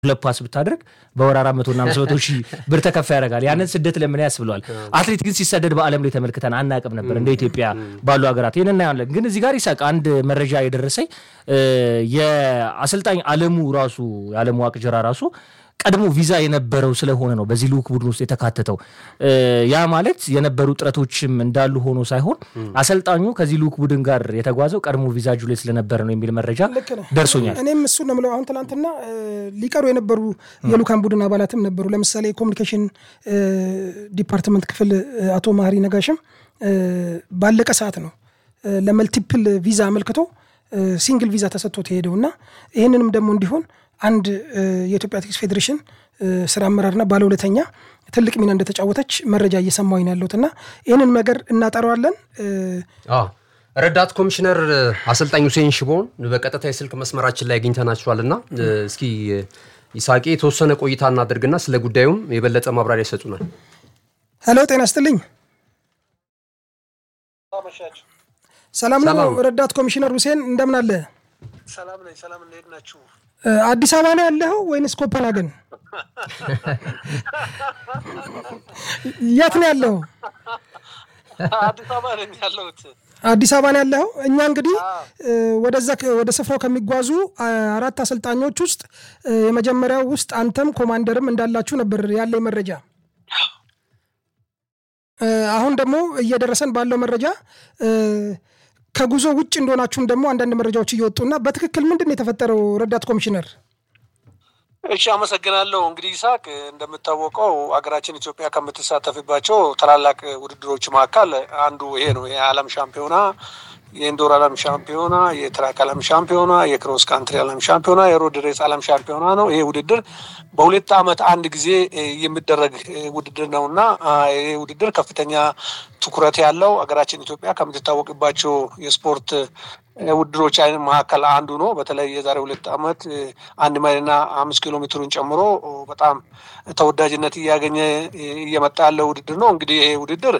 ሁለት ፓስ ብታደርግ በወር አራት መቶና አምስት መቶ ሺህ ብር ተከፋ ያደርጋል። ያንን ስደት ለምን ያስብለዋል? አትሌት ግን ሲሰደድ በዓለም ላይ ተመልክተን አናቅም ነበር እንደ ኢትዮጵያ ባሉ ሀገራት ይህን እናያለን። ግን እዚህ ጋር ይሳቅ አንድ መረጃ የደረሰኝ የአሰልጣኝ አለሙ ራሱ የአለሙ ዋቅጅራ ራሱ ቀድሞ ቪዛ የነበረው ስለሆነ ነው በዚህ ልዑክ ቡድን ውስጥ የተካተተው። ያ ማለት የነበሩ ጥረቶችም እንዳሉ ሆኖ ሳይሆን አሰልጣኙ ከዚህ ልዑክ ቡድን ጋር የተጓዘው ቀድሞ ቪዛ እጁ ላይ ስለነበረ ነው የሚል መረጃ ደርሶኛል። እኔም እሱ ነው የምለው። አሁን ትናንትና ሊቀሩ የነበሩ የልዑካን ቡድን አባላትም ነበሩ። ለምሳሌ የኮሚኒኬሽን ዲፓርትመንት ክፍል አቶ ማህሪ ነጋሽም ባለቀ ሰዓት ነው ለመልቲፕል ቪዛ አመልክቶ ሲንግል ቪዛ ተሰጥቶት የሄደው እና ይህንንም ደግሞ እንዲሆን አንድ የኢትዮጵያ አትሌቲክስ ፌዴሬሽን ስራ አመራርና ባለሁለተኛ ትልቅ ሚና እንደተጫወተች መረጃ እየሰማሁኝ ነው ያለሁት እና ይህንን ነገር እናጠረዋለን። ረዳት ኮሚሽነር አሰልጣኝ ሁሴን ሽቦን በቀጥታ የስልክ መስመራችን ላይ አግኝተናቸዋል እና እስኪ ይሳቄ የተወሰነ ቆይታ እናደርግና ስለ ጉዳዩም የበለጠ ማብራሪያ ይሰጡናል። ሄሎ፣ ጤና ይስጥልኝ። ሰላም ነው ረዳት ኮሚሽነር ሁሴን እንደምን አለ? ሰላም ነኝ። ሰላም እንዴት ናችሁ? አዲስ አበባ ነው ያለኸው ወይንስ ኮፐንሃገን? የት ነው ያለኸው? አዲስ አበባ ነኝ ያለሁት። አዲስ አበባ ነው ያለኸው። እኛ እንግዲህ ወደዛ ወደ ስፍራው ከሚጓዙ አራት አሰልጣኞች ውስጥ የመጀመሪያው ውስጥ አንተም ኮማንደርም እንዳላችሁ ነበር ያለኝ መረጃ። አሁን ደግሞ እየደረሰን ባለው መረጃ ከጉዞ ውጭ እንደሆናችሁም ደግሞ አንዳንድ መረጃዎች እየወጡና በትክክል ምንድን ነው የተፈጠረው ረዳት ኮሚሽነር? እሺ አመሰግናለሁ። እንግዲህ ይስሐቅ እንደምታወቀው ሀገራችን ኢትዮጵያ ከምትሳተፍባቸው ታላላቅ ውድድሮች መካከል አንዱ ይሄ ነው። የዓለም ሻምፒዮና፣ የኢንዶር ዓለም ሻምፒዮና፣ የትራክ ዓለም ሻምፒዮና፣ የክሮስ ካንትሪ ዓለም ሻምፒዮና፣ የሮድ ሬስ ዓለም ሻምፒዮና ነው። ይሄ ውድድር በሁለት ዓመት አንድ ጊዜ የሚደረግ ውድድር ነው እና ይሄ ውድድር ከፍተኛ ትኩረት ያለው ሀገራችን ኢትዮጵያ ከምትታወቅባቸው የስፖርት ውድድሮች አይነት መካከል አንዱ ነው። በተለይ የዛሬ ሁለት ዓመት አንድ ማይልና አምስት ኪሎ ሜትሩን ጨምሮ በጣም ተወዳጅነት እያገኘ እየመጣ ያለ ውድድር ነው። እንግዲህ ይሄ ውድድር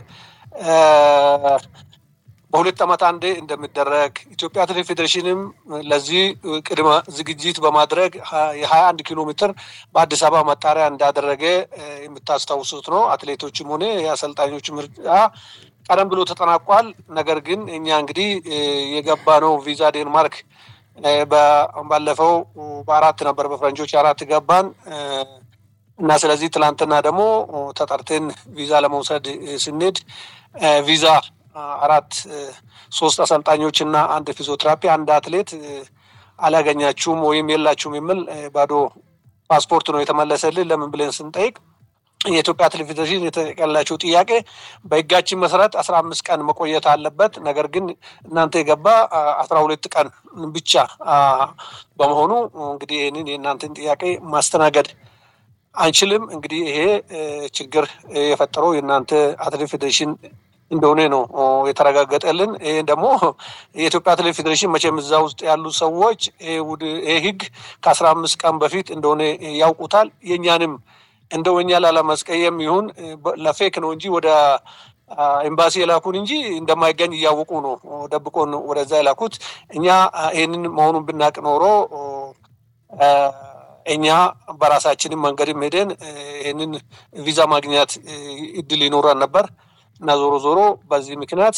በሁለት ዓመት አንዴ እንደሚደረግ ኢትዮጵያ አትሌቲክስ ፌዴሬሽንም ለዚህ ቅድመ ዝግጅት በማድረግ የሀያ አንድ ኪሎ ሜትር በአዲስ አበባ መጣሪያ እንዳደረገ የምታስታውሱት ነው። አትሌቶችም ሆነ የአሰልጣኞች ምርጫ ቀደም ብሎ ተጠናቋል። ነገር ግን እኛ እንግዲህ የገባ ነው ቪዛ ዴንማርክ ባለፈው በአራት ነበር በፈረንጆች አራት ገባን እና ስለዚህ ትላንትና ደግሞ ተጠርተን ቪዛ ለመውሰድ ስንሄድ ቪዛ አራት ሶስት አሰልጣኞች እና አንድ ፊዚዮቴራፒ አንድ አትሌት አላገኛችሁም ወይም የላችሁም የሚል ባዶ ፓስፖርት ነው የተመለሰልን። ለምን ብለን ስንጠይቅ የኢትዮጵያ አትሌቲክስ ፌዴሬሽን የተጠየቀላቸው ጥያቄ በሕጋችን መሰረት አስራ አምስት ቀን መቆየት አለበት። ነገር ግን እናንተ የገባ አስራ ሁለት ቀን ብቻ በመሆኑ እንግዲህ ይህንን የእናንተን ጥያቄ ማስተናገድ አንችልም። እንግዲህ ይሄ ችግር የፈጠረው የእናንተ አትሌቲክስ ፌዴሬሽን እንደሆነ ነው የተረጋገጠልን። ይህ ደግሞ የኢትዮጵያ አትሌቲክስ ፌዴሬሽን መቼም እዛ ውስጥ ያሉ ሰዎች ይህ ህግ ከአስራ አምስት ቀን በፊት እንደሆነ ያውቁታል። የእኛንም እንደው እኛ ላለማስቀየም ይሁን ለፌክ ነው እንጂ ወደ ኤምባሲ የላኩን እንጂ እንደማይገኝ እያወቁ ነው ደብቆን ወደዛ የላኩት። እኛ ይህንን መሆኑን ብናቅ ኖሮ እኛ በራሳችንም መንገድም ሄደን ይህንን ቪዛ ማግኘት እድል ይኖረን ነበር እና ዞሮ ዞሮ በዚህ ምክንያት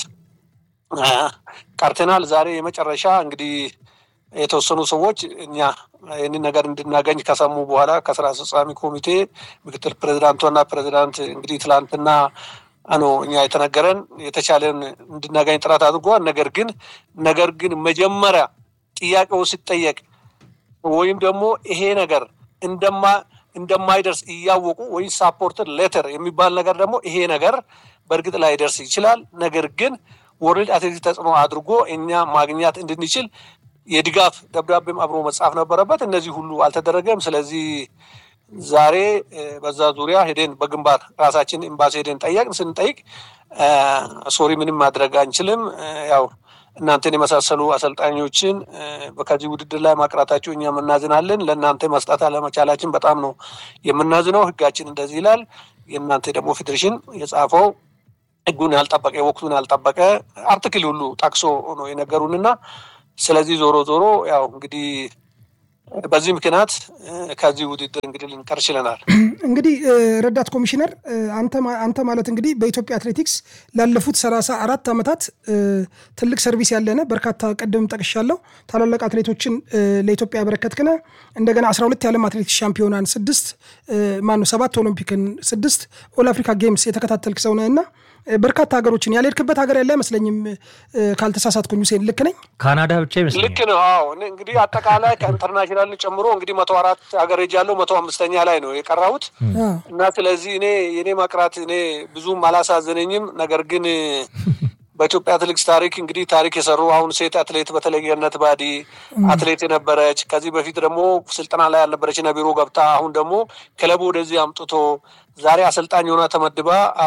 ቀርተናል። ዛሬ የመጨረሻ እንግዲህ የተወሰኑ ሰዎች እኛ ይህንን ነገር እንድናገኝ ከሰሙ በኋላ ከስራ አስፈጻሚ ኮሚቴ ምክትል ፕሬዚዳንቷና ፕሬዚዳንት እንግዲህ ትላንትና ነው እኛ የተነገረን የተቻለን እንድናገኝ ጥረት አድርጓል። ነገር ግን ነገር ግን መጀመሪያ ጥያቄው ሲጠየቅ ወይም ደግሞ ይሄ ነገር እንደማ እንደማይደርስ እያወቁ ወይ ሳፖርትድ ሌተር የሚባል ነገር ደግሞ ይሄ ነገር በእርግጥ ላይደርስ ይችላል። ነገር ግን ወርልድ አትሌቲክስ ተጽዕኖ አድርጎ እኛ ማግኘት እንድንችል የድጋፍ ደብዳቤም አብሮ መጻፍ ነበረበት። እነዚህ ሁሉ አልተደረገም። ስለዚህ ዛሬ በዛ ዙሪያ ሄደን በግንባር ራሳችን ኤምባሲ ሄደን ጠየቅን። ስንጠይቅ ሶሪ ምንም ማድረግ አንችልም፣ ያው እናንተን የመሳሰሉ አሰልጣኞችን ከዚህ ውድድር ላይ ማቅራታችሁ እኛ የምናዝናለን። ለእናንተ መስጠት አለመቻላችን በጣም ነው የምናዝነው። ሕጋችን እንደዚህ ይላል። የእናንተ ደግሞ ፌዴሬሽን የጻፈው ሕጉን ያልጠበቀ ወቅቱን ያልጠበቀ አርትክል ሁሉ ጠቅሶ ነው የነገሩንና ስለዚህ ዞሮ ዞሮ ያው እንግዲህ በዚህ ምክንያት ከዚህ ውድድር እንግዲህ ልንቀር ችለናል። እንግዲህ ረዳት ኮሚሽነር አንተ ማለት እንግዲህ በኢትዮጵያ አትሌቲክስ ላለፉት ሰላሳ አራት ዓመታት ትልቅ ሰርቪስ ያለነ በርካታ ቅድም ጠቅሻለሁ ታላላቅ አትሌቶችን ለኢትዮጵያ ያበረከትክነ እንደገና 12 የዓለም አትሌቲክስ ሻምፒዮናን ስድስት ማነው ሰባት ኦሎምፒክን ስድስት ኦል አፍሪካ ጌምስ የተከታተልክ ሰው ነህ እና በርካታ ሀገሮችን ያልሄድክበት ሀገር ያለ አይመስለኝም ካልተሳሳትኩኝ። ሁሴን ልክ ነኝ? ካናዳ ብቻ ይመስለኛል። ልክ ነው። አዎ እንግዲህ አጠቃላይ ከኢንተርናሽናል ጨምሮ እንግዲህ መቶ አራት ሀገር ሄጃለሁ። መቶ አምስተኛ ላይ ነው የቀራሁት እና ስለዚህ እኔ የኔ መቅራት እኔ ብዙም አላሳዘነኝም። ነገር ግን በኢትዮጵያ አትሌቲክስ ታሪክ እንግዲህ ታሪክ የሰሩ አሁን ሴት አትሌት በተለይ ገነት ባዲ አትሌት የነበረች ከዚህ በፊት ደግሞ ስልጠና ላይ ያልነበረች እና ቢሮ ገብታ አሁን ደግሞ ክለቡ ወደዚህ አምጥቶ ዛሬ አሰልጣኝ ሆና ተመድባ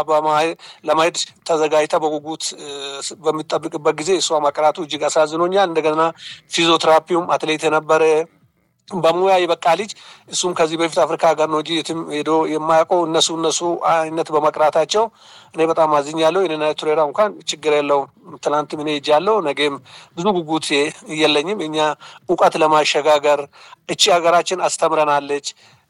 ለማሄድ ተዘጋጅታ በጉጉት በሚጠብቅበት ጊዜ እሷ መቅራቱ እጅግ አሳዝኖኛል። እንደገና ፊዚዮቴራፒውም አትሌት የነበረ በሙያ የበቃ ልጅ እሱም ከዚህ በፊት አፍሪካ ሀገር ነው እንጂ የትም ሄዶ የማያውቀው እነሱ እነሱ አይነት በመቅራታቸው እኔ በጣም አዝኛለሁ። የኔና ቱሬራ እንኳን ችግር የለውም። ትናንትም እኔ ሄጃለሁ። ነገም ብዙ ጉጉት የለኝም። እኛ እውቀት ለማሸጋገር እቺ ሀገራችን አስተምረናለች፣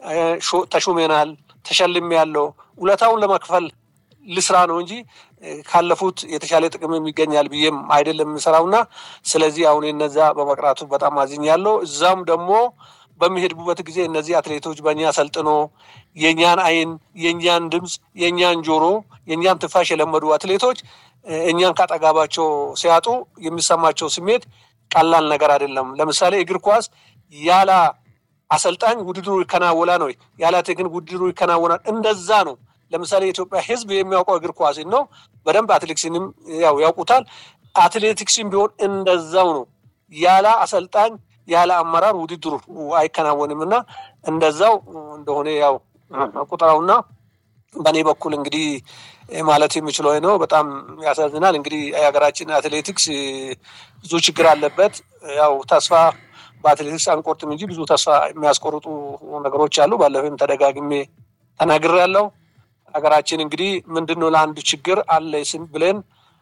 ተሹሜናል፣ ተሸልሜ ያለው ውለታውን ለመክፈል ልስራ ነው እንጂ ካለፉት የተሻለ ጥቅም ይገኛል ብዬም አይደለም የምሰራውና ስለዚህ አሁን እነዛ በመቅራቱ በጣም አዝኛለሁ። እዛም ደግሞ በሚሄድቡበት ጊዜ እነዚህ አትሌቶች በእኛ ሰልጥኖ የእኛን አይን፣ የእኛን ድምፅ፣ የእኛን ጆሮ፣ የእኛን ትንፋሽ የለመዱ አትሌቶች እኛን ካጠጋባቸው ሲያጡ የሚሰማቸው ስሜት ቀላል ነገር አይደለም። ለምሳሌ እግር ኳስ ያለ አሰልጣኝ ውድድሩ ይከናወላ ነው፣ ያለ ቴክኒክ ውድድሩ ይከናወናል። እንደዛ ነው። ለምሳሌ የኢትዮጵያ ሕዝብ የሚያውቀው እግር ኳስን ነው። በደንብ አትሌቲክስንም ያው ያውቁታል። አትሌቲክስን ቢሆን እንደዛው ነው። ያለ አሰልጣኝ ያለ አመራር ውድድሩ አይከናወንም እና እንደዛው እንደሆነ ያው ቁጥራውና በእኔ በኩል እንግዲህ ማለት የሚችለው ነው። በጣም ያሳዝናል። እንግዲህ የሀገራችን አትሌቲክስ ብዙ ችግር አለበት። ያው ተስፋ በአትሌቲክስ አንቆርጥም እንጂ ብዙ ተስፋ የሚያስቆርጡ ነገሮች አሉ። ባለፈም ተደጋግሜ ተናግሬያለሁ። ሀገራችን እንግዲህ ምንድን ነው ለአንድ ችግር አለ ስም ብለን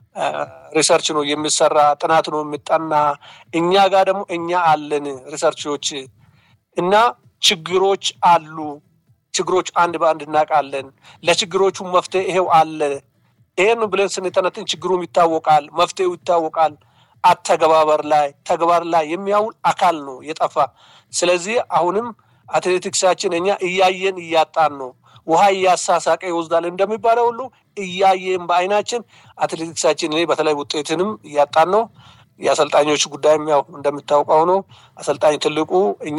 ሪሰርች ነው የሚሰራ ጥናት ነው የሚጠና። እኛ ጋር ደግሞ እኛ አለን ሪሰርቾች እና ችግሮች አሉ። ችግሮች አንድ በአንድ እናውቃለን። ለችግሮቹ መፍትሄ ይሄው አለ። ይሄን ብለን ስንተነትን ችግሩም ይታወቃል፣ መፍትሄው ይታወቃል። አተገባበር ላይ ተግባር ላይ የሚያውል አካል ነው የጠፋ። ስለዚህ አሁንም አትሌቲክሳችን እኛ እያየን እያጣን ነው። ውሃ እያሳሳቀ ይወስዳል እንደሚባለው ሁሉ እያየን በአይናችን አትሌቲክሳችን እኔ በተለይ ውጤትንም እያጣን ነው። የአሰልጣኞች ጉዳይም ያው እንደምታውቀው ነው። አሰልጣኝ ትልቁ እኛ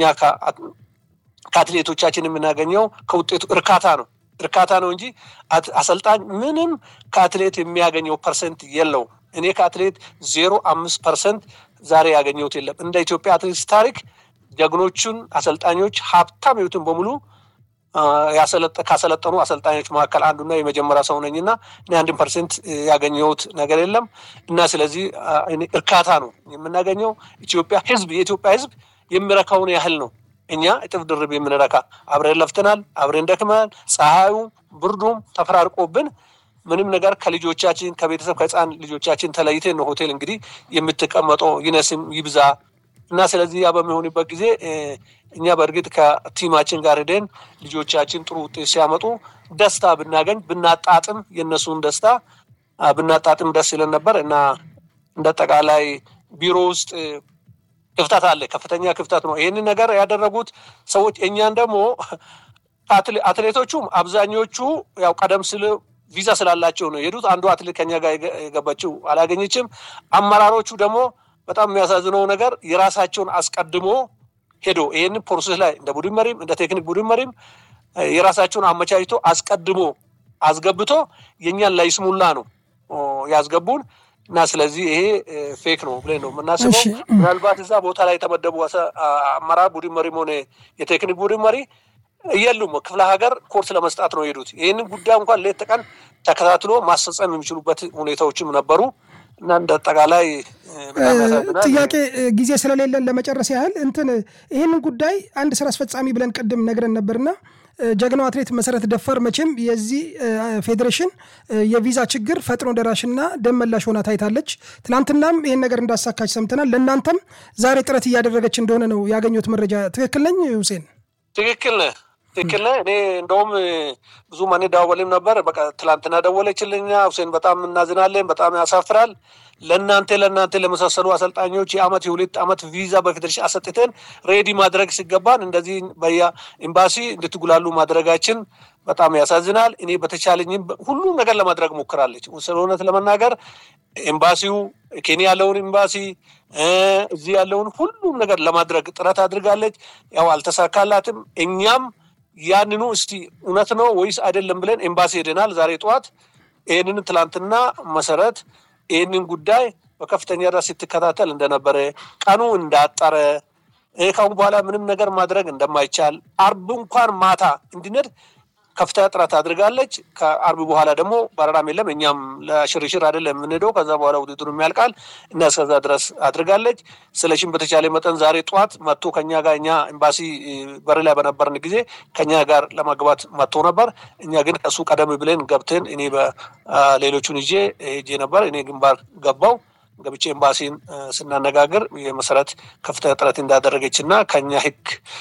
ከአትሌቶቻችን የምናገኘው ከውጤቱ እርካታ ነው እርካታ ነው እንጂ አሰልጣኝ ምንም ከአትሌት የሚያገኘው ፐርሰንት የለውም። እኔ ከአትሌት ዜሮ አምስት ፐርሰንት ዛሬ ያገኘሁት የለም። እንደ ኢትዮጵያ አትሌቲክስ ታሪክ ጀግኖቹን አሰልጣኞች ሀብታም ህይወትን በሙሉ ካሰለጠኑ አሰልጣኞች መካከል አንዱና የመጀመሪያ ሰው ነኝና እኔ አንድን ፐርሰንት ያገኘሁት ነገር የለም እና ስለዚህ እርካታ ነው የምናገኘው። ኢትዮጵያ ህዝብ የኢትዮጵያ ህዝብ የሚረካውን ያህል ነው እኛ እጥፍ ድርብ የምንረካ። አብረን ለፍተናል፣ አብረን ደክመናል። ፀሐዩ ብርዱም ተፈራርቆብን ምንም ነገር ከልጆቻችን ከቤተሰብ ከህፃን ልጆቻችን ተለይተን ነው ሆቴል እንግዲህ የምትቀመጠው ይነስም ይብዛ እና ስለዚህ ያ በሚሆንበት ጊዜ እኛ በእርግጥ ከቲማችን ጋር ሄደን ልጆቻችን ጥሩ ውጤት ሲያመጡ ደስታ ብናገኝ ብናጣጥም የእነሱን ደስታ ብናጣጥም ደስ ይለን ነበር እና እንደ አጠቃላይ ቢሮ ውስጥ ክፍተት አለ፣ ከፍተኛ ክፍተት ነው። ይህንን ነገር ያደረጉት ሰዎች እኛን ደግሞ አትሌቶቹም አብዛኞቹ ያው ቀደም ስል ቪዛ ስላላቸው ነው የሄዱት። አንዱ አትሌት ከኛ ጋር የገባችው አላገኘችም። አመራሮቹ ደግሞ በጣም የሚያሳዝነው ነገር የራሳቸውን አስቀድሞ ሄዶ ይህንን ፕሮሴስ ላይ እንደ ቡድን መሪም እንደ ቴክኒክ ቡድን መሪም የራሳቸውን አመቻችቶ አስቀድሞ አስገብቶ የእኛን ላይስሙላ ነው ያስገቡን እና ስለዚህ ይሄ ፌክ ነው ብለን ነው የምናስበው። ምናልባት እዛ ቦታ ላይ የተመደቡ አመራር ቡድን መሪም ሆነ የቴክኒክ ቡድን መሪ የሉም። ክፍለ ሀገር ኮርስ ለመስጣት ነው የሄዱት። ይህንን ጉዳይ እንኳን ሌት ተቀን ተከታትሎ ማስፈጸም የሚችሉበት ሁኔታዎችም ነበሩ እና እንደ አጠቃላይ በጣም ያሳዝናል። ጥያቄ ጊዜ ስለሌለን ለመጨረስ ያህል እንትን ይህንን ጉዳይ አንድ ስራ አስፈጻሚ ብለን ቅድም ነግረን ነበርና ጀግናው አትሌት መሰረት ደፋር መቼም የዚህ ፌዴሬሽን የቪዛ ችግር ፈጥኖ ደራሽና ደም መላሽ ሆና ታይታለች። ትናንትናም ይህን ነገር እንዳሳካች ሰምተናል። ለእናንተም ዛሬ ጥረት እያደረገች እንደሆነ ነው ያገኘሁት መረጃ። ትክክል ነኝ ሁሴን? ትክክል ነህ ትክክል ነህ። እኔ እንደውም ብዙ ማን ደዋወልም ነበር። በቃ ትላንትና ደወለችልኛ። ሁሴን በጣም እናዝናለን፣ በጣም ያሳፍራል። ለእናንተ ለእናንተ ለመሳሰሉ አሰልጣኞች የአመት የሁለት አመት ቪዛ በፌዴሬሽን አሰጥተን ሬዲ ማድረግ ሲገባን እንደዚህ በያ ኤምባሲ እንድትጉላሉ ማድረጋችን በጣም ያሳዝናል። እኔ በተቻለኝም ሁሉም ነገር ለማድረግ ሞክራለች። ስለ እውነት ለመናገር ኤምባሲው ኬንያ ያለውን ኤምባሲ እዚህ ያለውን ሁሉም ነገር ለማድረግ ጥረት አድርጋለች። ያው አልተሳካላትም። እኛም ያንኑ እስቲ እውነት ነው ወይስ አይደለም ብለን ኤምባሲ ሄደናል ዛሬ ጠዋት። ይህንን ትላንትና መሰረት ይህንን ጉዳይ በከፍተኛ ራስ ስትከታተል እንደነበረ ቀኑ እንዳጠረ ከአሁን በኋላ ምንም ነገር ማድረግ እንደማይቻል አርብ እንኳን ማታ እንዲነድ ከፍተኛ ጥረት አድርጋለች። ከአርብ በኋላ ደግሞ በረራም የለም። እኛም ለሽርሽር አይደለም የምንሄደው። ከዛ በኋላ ውድድሩ የሚያልቃል እና እስከዛ ድረስ አድርጋለች። ስለሽም በተቻለ መጠን ዛሬ ጠዋት መጥቶ ከኛ ጋር እኛ ኤምባሲ በር ላይ በነበርን ጊዜ ከኛ ጋር ለመግባት መጥቶ ነበር። እኛ ግን ከእሱ ቀደም ብለን ገብተን እኔ በሌሎቹን ይዤ ሄጄ ነበር። እኔ ግንባር ገባው ገብቼ ኤምባሲን ስናነጋግር የመሰረት ከፍተኛ ጥረት እንዳደረገች እና ከኛ ህግ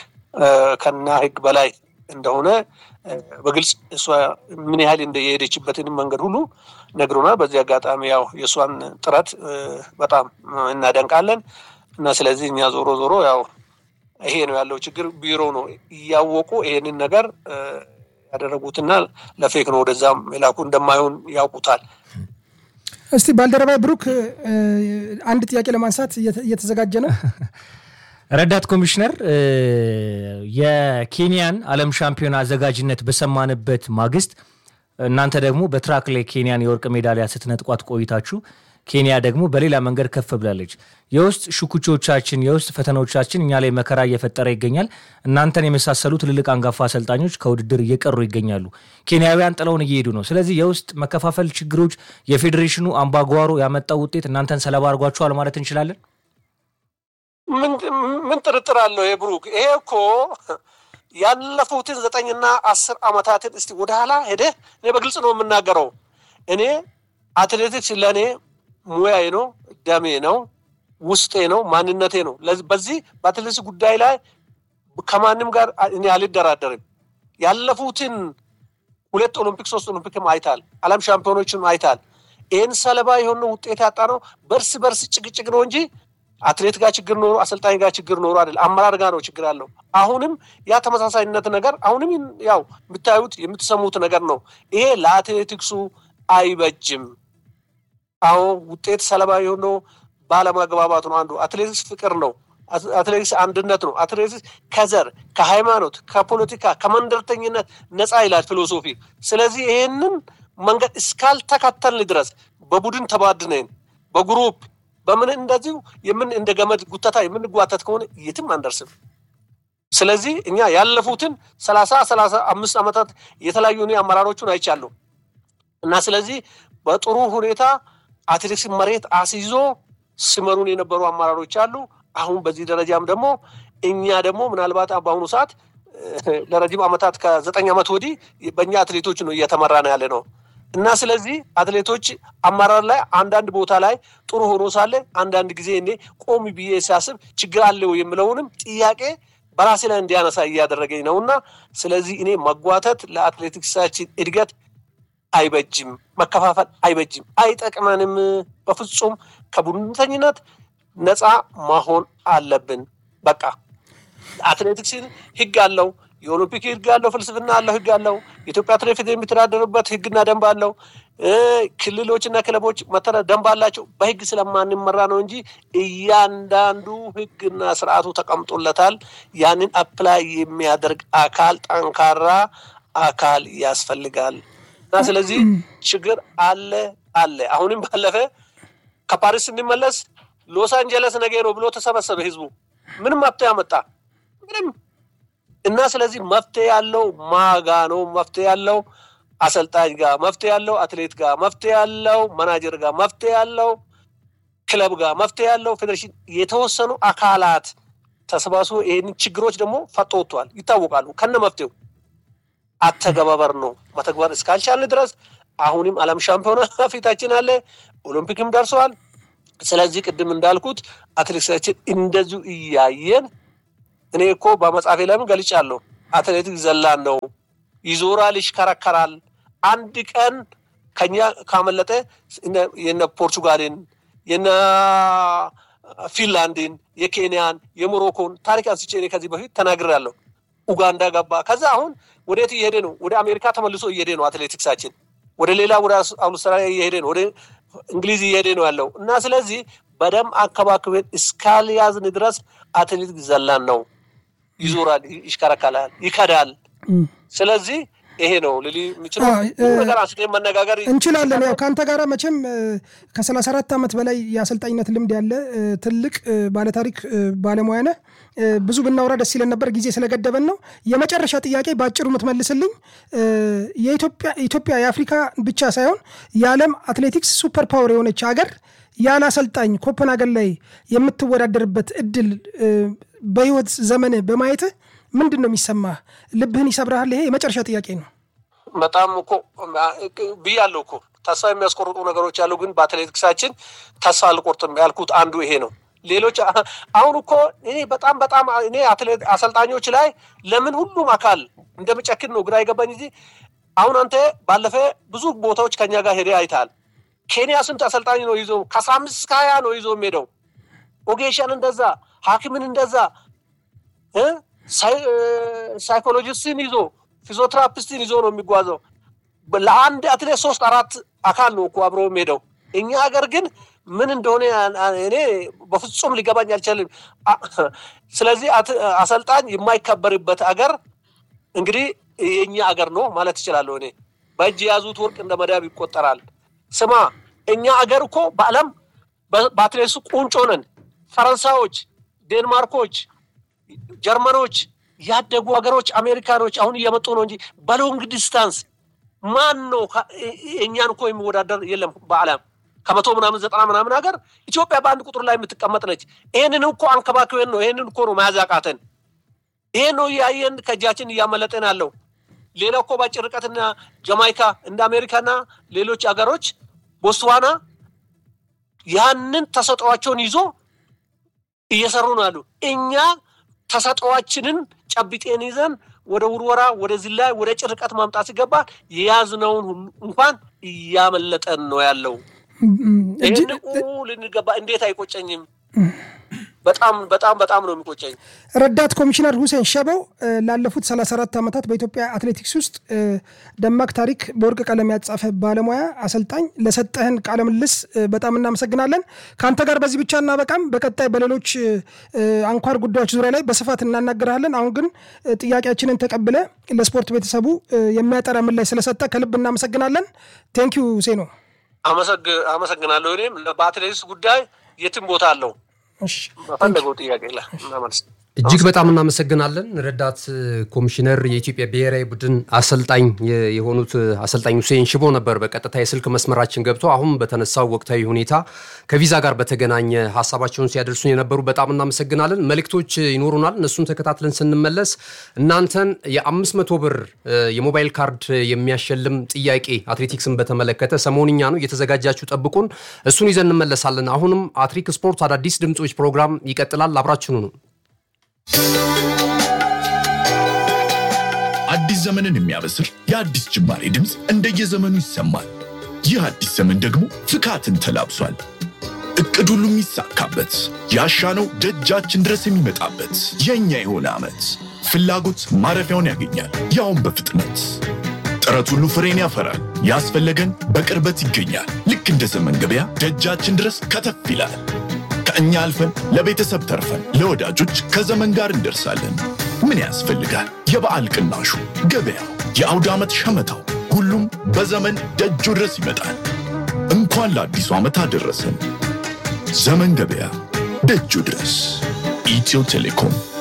ከኛ ህግ በላይ እንደሆነ በግልጽ እሷ ምን ያህል የሄደችበትን መንገድ ሁሉ ነግሮናል። በዚህ አጋጣሚ ያው የእሷን ጥረት በጣም እናደንቃለን እና ስለዚህ እኛ ዞሮ ዞሮ ያው ይሄ ነው ያለው ችግር። ቢሮ ነው እያወቁ ይሄንን ነገር ያደረጉትና ለፌክ ነው ወደዛም የላኩ እንደማይሆን ያውቁታል። እስቲ ባልደረባ ብሩክ አንድ ጥያቄ ለማንሳት እየተዘጋጀ ነው። ረዳት ኮሚሽነር የኬንያን ዓለም ሻምፒዮና አዘጋጅነት በሰማንበት ማግስት እናንተ ደግሞ በትራክ ላይ ኬንያን የወርቅ ሜዳሊያ ስትነጥቋት ቆይታችሁ ኬንያ ደግሞ በሌላ መንገድ ከፍ ብላለች። የውስጥ ሽኩቾቻችን፣ የውስጥ ፈተናዎቻችን እኛ ላይ መከራ እየፈጠረ ይገኛል። እናንተን የመሳሰሉ ትልልቅ አንጋፋ አሰልጣኞች ከውድድር እየቀሩ ይገኛሉ። ኬንያውያን ጥለውን እየሄዱ ነው። ስለዚህ የውስጥ መከፋፈል ችግሮች፣ የፌዴሬሽኑ አምባጓሮ ያመጣው ውጤት እናንተን ሰለባ አድርጓችኋል ማለት እንችላለን። ምን ጥርጥር አለው? ይሄ ብሩክ፣ ይሄ እኮ ያለፉትን ዘጠኝና አስር ዓመታትን እስቲ ወደ ኋላ ሄደህ እኔ በግልጽ ነው የምናገረው። እኔ አትሌቲክስ ለእኔ ሙያዬ ነው፣ ደሜ ነው፣ ውስጤ ነው፣ ማንነቴ ነው። በዚህ በአትሌቲክስ ጉዳይ ላይ ከማንም ጋር እኔ አልደራደርም። ያለፉትን ሁለት ኦሎምፒክ ሶስት ኦሎምፒክም አይታል፣ ዓለም ሻምፒዮኖችም አይታል። ይህን ሰለባ የሆነ ውጤት ያጣ ነው በርስ በርስ ጭቅጭቅ ነው እንጂ አትሌት ጋር ችግር ኖሮ አሰልጣኝ ጋር ችግር ኖሮ አይደል፣ አመራር ጋር ነው ችግር አለው። አሁንም ያ ተመሳሳይነት ነገር አሁንም ያው የምታዩት የምትሰሙት ነገር ነው። ይሄ ለአትሌቲክሱ አይበጅም። አዎ ውጤት ሰለባ የሆነው ባለመግባባት ነው። አንዱ አትሌቲክስ ፍቅር ነው። አትሌቲክስ አንድነት ነው። አትሌቲክስ ከዘር፣ ከሃይማኖት፣ ከፖለቲካ፣ ከመንደርተኝነት ነፃ ይላል ፊሎሶፊ። ስለዚህ ይሄንን መንገድ እስካልተከተልን ድረስ በቡድን ተባድነን በግሩፕ በምን እንደዚሁ የምን እንደ ገመድ ጉተታ የምንጓተት ከሆነ የትም አንደርስም። ስለዚህ እኛ ያለፉትን ሰላሳ ሰላሳ አምስት ዓመታት የተለያዩ እኔ አመራሮቹን አይቻለሁ እና ስለዚህ በጥሩ ሁኔታ አትሌቲክስ መሬት አስይዞ ሲመሩን የነበሩ አመራሮች አሉ። አሁን በዚህ ደረጃም ደግሞ እኛ ደግሞ ምናልባት በአሁኑ ሰዓት ለረጅም ዓመታት ከዘጠኝ ዓመት ወዲህ በእኛ አትሌቶች ነው እየተመራ ነው ያለ ነው እና ስለዚህ አትሌቶች አመራር ላይ አንዳንድ ቦታ ላይ ጥሩ ሆኖ ሳለ አንዳንድ ጊዜ እኔ ቆም ብዬ ሲያስብ ችግር አለው የምለውንም ጥያቄ በራሴ ላይ እንዲያነሳ እያደረገኝ ነው እና ስለዚህ እኔ መጓተት ለአትሌቲክሳችን እድገት አይበጅም፣ መከፋፈል አይበጅም፣ አይጠቅመንም። በፍጹም ከቡድንተኝነት ነፃ መሆን አለብን። በቃ አትሌቲክስን ህግ አለው የኦሎምፒክ ህግ አለው፣ ፍልስፍና አለው፣ ህግ አለው። የኢትዮጵያ አትሌቲክስ የሚተዳደሩበት ህግና ደንብ አለው። ክልሎችና ክለቦች መተዳ ደንብ አላቸው። በህግ ስለማንመራ ነው እንጂ እያንዳንዱ ህግና ስርዓቱ ተቀምጦለታል። ያንን አፕላይ የሚያደርግ አካል ጠንካራ አካል ያስፈልጋል እና ስለዚህ ችግር አለ አለ። አሁንም ባለፈ ከፓሪስ ስንመለስ ሎስ አንጀለስ ነገ ነው ብሎ ተሰበሰበ ህዝቡ። ምንም መፍትሄ አመጣ ምንም እና ስለዚህ መፍትሄ ያለው ማጋ ነው። መፍትሄ ያለው አሰልጣኝ ጋር፣ መፍትሄ ያለው አትሌት ጋር፣ መፍትሄ ያለው መናጀር ጋር፣ መፍትሄ ያለው ክለብ ጋር መፍትሄ ያለው ፌዴሬሽን የተወሰኑ አካላት ተሰባስቦ ይህን ችግሮች ደግሞ ፈቶ ወጥተዋል፣ ይታወቃሉ። ከነ መፍትሄው አተገባበር ነው መተግበር እስካልቻልን ድረስ አሁንም ዓለም ሻምፒዮና ፊታችን አለ፣ ኦሎምፒክም ደርሰዋል። ስለዚህ ቅድም እንዳልኩት አትሌቲክሳችን እንደዚሁ እያየን እኔ እኮ በመጽሐፌ ለምን ገልጫለሁ። አትሌቲክስ ዘላን ነው፣ ይዞራል፣ ይሽከረከራል። አንድ ቀን ከኛ ካመለጠ የነ ፖርቹጋልን የነ ፊንላንድን የኬንያን የሞሮኮን ታሪክ አንስቼ እኔ ከዚህ በፊት ተናግሬያለሁ። ኡጋንዳ ገባ። ከዛ አሁን ወዴት እየሄደ ነው? ወደ አሜሪካ ተመልሶ እየሄደ ነው አትሌቲክሳችን። ወደ ሌላ ወደ አውስትራሊያ እየሄደ ነው። ወደ እንግሊዝ እየሄደ ነው ያለው እና ስለዚህ በደም አከባክበን እስካልያዝን ድረስ አትሌቲክስ ዘላን ነው። ይዞራል፣ ይሽከረከራል፣ ይከዳል። ስለዚህ ይሄ ነው ልል የምችለው ነገር አንስቴ መነጋገር እንችላለን። ያው ከአንተ ጋር መቼም ከሰላሳ አራት ዓመት በላይ የአሰልጣኝነት ልምድ ያለ ትልቅ ባለታሪክ ባለሙያ ነህ። ብዙ ብናወራ ደስ ይለን ነበር፣ ጊዜ ስለገደበን ነው። የመጨረሻ ጥያቄ በአጭሩ የምትመልስልኝ ኢትዮጵያ የአፍሪካ ብቻ ሳይሆን የዓለም አትሌቲክስ ሱፐር ፓወር የሆነች ሀገር ያለ አሰልጣኝ ኮፐንሃገን ላይ የምትወዳደርበት እድል በህይወት ዘመን በማየትህ ምንድን ነው የሚሰማህ? ልብህን ይሰብርሃል? ይሄ የመጨረሻ ጥያቄ ነው። በጣም እኮ ብያለሁ እኮ ተስፋ የሚያስቆርጡ ነገሮች አሉ፣ ግን በአትሌቲክሳችን ተስፋ አልቆርጥም ያልኩት አንዱ ይሄ ነው። ሌሎች አሁን እኮ እኔ በጣም በጣም እኔ አሰልጣኞች ላይ ለምን ሁሉም አካል እንደምጨክን ነው ግራ የገባኝ እንጂ አሁን አንተ ባለፈ ብዙ ቦታዎች ከኛ ጋር ሄደ አይተሃል። ኬንያ ስንት አሰልጣኝ ነው ይዞ ከአስራ አምስት እስከ ሀያ ነው ይዞ የሚሄደው ኦጌሻን እንደዛ ሐኪምን እንደዛ ሳይኮሎጂስትን ይዞ ፊዚዮትራፒስትን ይዞ ነው የሚጓዘው። ለአንድ አትሌት ሶስት አራት አካል ነው እኮ አብሮ የሚሄደው። እኛ ሀገር ግን ምን እንደሆነ እኔ በፍጹም ሊገባኝ አልቻልም። ስለዚህ አሰልጣኝ የማይከበርበት አገር እንግዲህ የእኛ አገር ነው ማለት እችላለሁ። እኔ በእጅ የያዙት ወርቅ እንደ መዳብ ይቆጠራል። ስማ እኛ አገር እኮ በዓለም በአትሌቲክሱ ቁንጮ ነን። ፈረንሳዮች፣ ዴንማርኮች ጀርመኖች ያደጉ ሀገሮች አሜሪካኖች አሁን እየመጡ ነው እንጂ በሎንግ ዲስታንስ ማን ነው እኛን እኮ የሚወዳደር የለም በዓለም ከመቶ ምናምን ዘጠና ምናምን ሀገር ኢትዮጵያ በአንድ ቁጥር ላይ የምትቀመጥ ነች። ይህንን እኮ አንከባክበን ነው ይህንን እኮ ነው መያዝ ያቃተን። ይሄን ነው እያየን ከእጃችን እያመለጠን ያለው። ሌላ እኮ በአጭር ርቀትና ጀማይካ እንደ አሜሪካና ሌሎች ሀገሮች ቦትስዋና ያንን ተሰጥኦአቸውን ይዞ እየሰሩ ነው ያሉ እኛ ተሰጥኦአችንን ጨብጤን ይዘን ወደ ውርወራ፣ ወደ ዝላይ፣ ወደ ጭርቀት ማምጣት ሲገባ የያዝነውን ሁሉ እንኳን እያመለጠን ነው ያለው። ይህን ልንገባ እንዴት አይቆጨኝም? በጣም በጣም በጣም ነው የሚቆጨኝ። ረዳት ኮሚሽነር ሁሴን ሸበው ላለፉት 34 ዓመታት በኢትዮጵያ አትሌቲክስ ውስጥ ደማቅ ታሪክ በወርቅ ቀለም ያጻፈ ባለሙያ አሰልጣኝ፣ ለሰጠህን ቃለ ምልልስ በጣም እናመሰግናለን። ከአንተ ጋር በዚህ ብቻ እናበቃም። በቀጣይ በሌሎች አንኳር ጉዳዮች ዙሪያ ላይ በስፋት እናናገርሃለን። አሁን ግን ጥያቄያችንን ተቀብለ ለስፖርት ቤተሰቡ የሚያጠራ ምላሽ ስለሰጠ ከልብ እናመሰግናለን። ቴንኪዩ ሴኖ። አመሰግናለሁ። እኔም በአትሌቲክስ ጉዳይ የትም ቦታ አለው በፈለገው ጥያቄ ላይ እናመልስ። እጅግ በጣም እናመሰግናለን። ረዳት ኮሚሽነር የኢትዮጵያ ብሔራዊ ቡድን አሰልጣኝ የሆኑት አሰልጣኝ ሁሴን ሽቦ ነበር በቀጥታ የስልክ መስመራችን ገብቶ አሁን በተነሳው ወቅታዊ ሁኔታ ከቪዛ ጋር በተገናኘ ሀሳባቸውን ሲያደርሱን የነበሩ በጣም እናመሰግናለን። መልእክቶች ይኖሩናል። እነሱን ተከታትለን ስንመለስ እናንተን የአምስት መቶ ብር የሞባይል ካርድ የሚያሸልም ጥያቄ አትሌቲክስን በተመለከተ ሰሞንኛ ነው፣ እየተዘጋጃችሁ ጠብቁን። እሱን ይዘን እንመለሳለን። አሁንም አትሪክ ስፖርት አዳዲስ ድምፆች ፕሮግራም ይቀጥላል። አብራችኑ ነው። አዲስ ዘመንን የሚያበስር የአዲስ ጅማሬ ድምፅ እንደየዘመኑ ይሰማል። ይህ አዲስ ዘመን ደግሞ ፍካትን ተላብሷል። እቅድ ሁሉ የሚሳካበት ያሻነው ደጃችን ድረስ የሚመጣበት የእኛ የሆነ ዓመት ፍላጎት ማረፊያውን ያገኛል፣ ያውም በፍጥነት ጥረት ሁሉ ፍሬን ያፈራል። ያስፈለገን በቅርበት ይገኛል። ልክ እንደ ዘመን ገበያ ደጃችን ድረስ ከተፍ ይላል። ከእኛ አልፈን ለቤተሰብ ተርፈን ለወዳጆች ከዘመን ጋር እንደርሳለን። ምን ያስፈልጋል? የበዓል ቅናሹ፣ ገበያው፣ የአውደ ዓመት ሸመታው፣ ሁሉም በዘመን ደጁ ድረስ ይመጣል። እንኳን ለአዲሱ ዓመት አደረሰን። ዘመን ገበያ ደጁ ድረስ። ኢትዮ ቴሌኮም